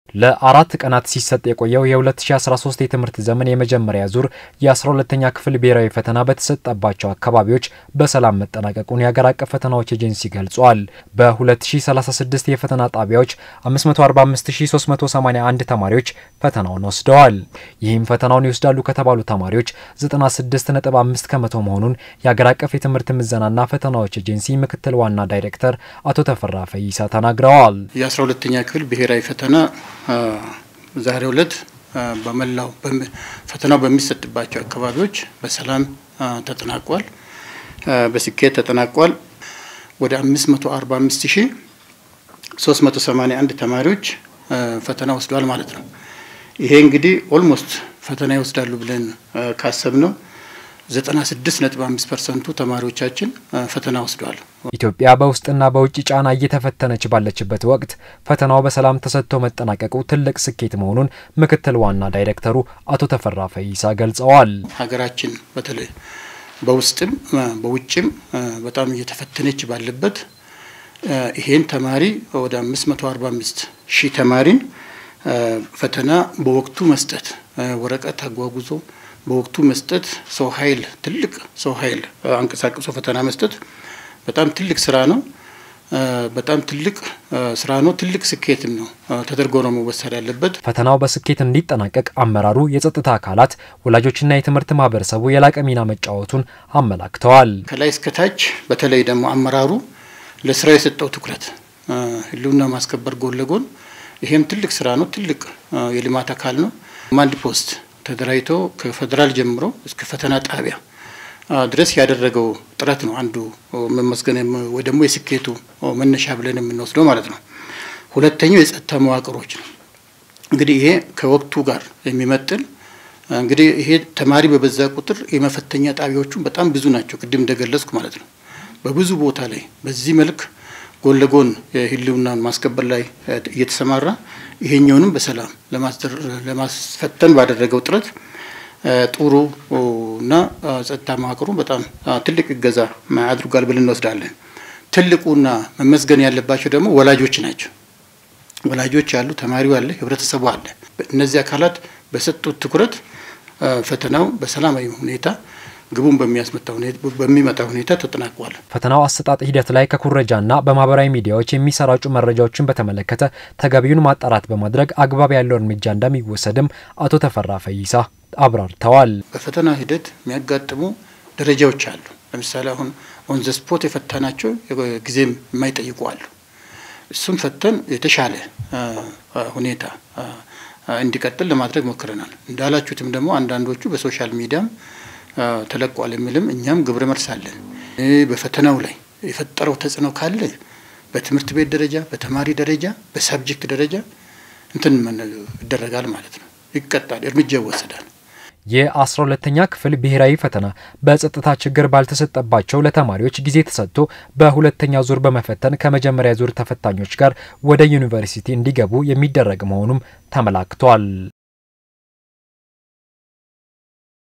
ለአራት ቀናት ሲሰጥ የቆየው የ2013 የትምህርት ዘመን የመጀመሪያ ዙር የ12ተኛ ክፍል ብሔራዊ ፈተና በተሰጠባቸው አካባቢዎች በሰላም መጠናቀቁን የሀገር አቀፍ ፈተናዎች ኤጀንሲ ገልጿል። በ2036 የፈተና ጣቢያዎች 545381 ተማሪዎች ፈተናውን ወስደዋል። ይህም ፈተናውን ይወስዳሉ ከተባሉ ተማሪዎች 96.5 ከመቶ መሆኑን የሀገር አቀፍ የትምህርት ምዘናና ፈተናዎች ኤጀንሲ ምክትል ዋና ዳይሬክተር አቶ ተፈራ ፈይሳ ተናግረዋል። የ12ተኛ ክፍል ብሔራዊ ፈተና ዛሬው ዕለት በመላው ፈተናው በሚሰጥባቸው አካባቢዎች በሰላም ተጠናቋል፣ በስኬት ተጠናቋል። ወደ 545381 ተማሪዎች ፈተና ወስደዋል ማለት ነው። ይሄ እንግዲህ ኦልሞስት ፈተና ይወስዳሉ ብለን ካሰብነው 96.5 ፐርሰንቱ ተማሪዎቻችን ፈተና ወስደዋል። ኢትዮጵያ በውስጥና በውጭ ጫና እየተፈተነች ባለችበት ወቅት ፈተናው በሰላም ተሰጥቶ መጠናቀቁ ትልቅ ስኬት መሆኑን ምክትል ዋና ዳይሬክተሩ አቶ ተፈራ ፈይሳ ገልጸዋል። ሀገራችን በተለይ በውስጥም በውጭም በጣም እየተፈተነች ባለበት ይሄን ተማሪ ወደ 545 ሺህ ተማሪን ፈተና በወቅቱ መስጠት ወረቀት አጓጉዞ በወቅቱ መስጠት ሰው ኃይል ትልቅ ሰው ኃይል አንቀሳቅሶ ፈተና መስጠት በጣም ትልቅ ስራ ነው። በጣም ትልቅ ስራ ነው። ትልቅ ስኬትም ነው ተደርጎ ነው መወሰድ ያለበት። ፈተናው በስኬት እንዲጠናቀቅ አመራሩ፣ የጸጥታ አካላት፣ ወላጆችና የትምህርት ማህበረሰቡ የላቀ ሚና መጫወቱን አመላክተዋል። ከላይ እስከታች በተለይ ደግሞ አመራሩ ለስራ የሰጠው ትኩረት ህልውና ማስከበር ጎን ለጎን ይሄም ትልቅ ስራ ነው። ትልቅ የልማት አካል ነው። ኮማንድ ፖስት ተደራጅቶ ከፌዴራል ጀምሮ እስከ ፈተና ጣቢያ ድረስ ያደረገው ጥረት ነው አንዱ መመስገን ወይ ደግሞ የስኬቱ መነሻ ብለን የምንወስደው ማለት ነው። ሁለተኛው የጸጥታ መዋቅሮች ነው። እንግዲህ ይሄ ከወቅቱ ጋር የሚመጥን እንግዲህ ይሄ ተማሪ በበዛ ቁጥር የመፈተኛ ጣቢያዎቹ በጣም ብዙ ናቸው፣ ቅድም እንደገለጽኩ ማለት ነው። በብዙ ቦታ ላይ በዚህ መልክ ጎን ለጎን የህልውናን ማስከበር ላይ እየተሰማራ ይሄኛውንም በሰላም ለማስፈተን ባደረገው ጥረት ጥሩ እና ጸጥታ መዋቅሩ በጣም ትልቅ እገዛ አድርጓል ብለን እንወስዳለን። ትልቁና መመስገን ያለባቸው ደግሞ ወላጆች ናቸው። ወላጆች አሉ፣ ተማሪው አለ፣ ህብረተሰቡ አለ። እነዚህ አካላት በሰጡት ትኩረት ፈተናው በሰላማዊ ሁኔታ ግቡን በሚመጣ ሁኔታ ተጠናቋል። ፈተናው አሰጣጥ ሂደት ላይ ከኩረጃና በማህበራዊ ሚዲያዎች የሚሰራጩ መረጃዎችን በተመለከተ ተገቢውን ማጣራት በማድረግ አግባብ ያለው እርምጃ እንደሚወሰድም አቶ ተፈራ ፈይሳ አብራርተዋል። በፈተና ሂደት የሚያጋጥሙ ደረጃዎች አሉ። ለምሳሌ አሁን ኦን ዘ ስፖት የፈተናቸው ጊዜም የማይጠይቁ አሉ። እሱም ፈተን የተሻለ ሁኔታ እንዲቀጥል ለማድረግ ሞክረናል። እንዳላችሁትም ደግሞ አንዳንዶቹ በሶሻል ሚዲያም ተለቋል የሚልም እኛም ግብረ መልስ አለን። በፈተናው ላይ የፈጠረው ተጽዕኖ ካለ በትምህርት ቤት ደረጃ፣ በተማሪ ደረጃ፣ በሳብጀክት ደረጃ እንትን ይደረጋል ማለት ነው። ይቀጣል፣ እርምጃ ይወሰዳል። የአስራ ሁለተኛ ክፍል ብሔራዊ ፈተና በጸጥታ ችግር ባልተሰጠባቸው ለተማሪዎች ጊዜ ተሰጥቶ በሁለተኛ ዙር በመፈተን ከመጀመሪያ ዙር ተፈታኞች ጋር ወደ ዩኒቨርሲቲ እንዲገቡ የሚደረግ መሆኑም ተመላክቷል።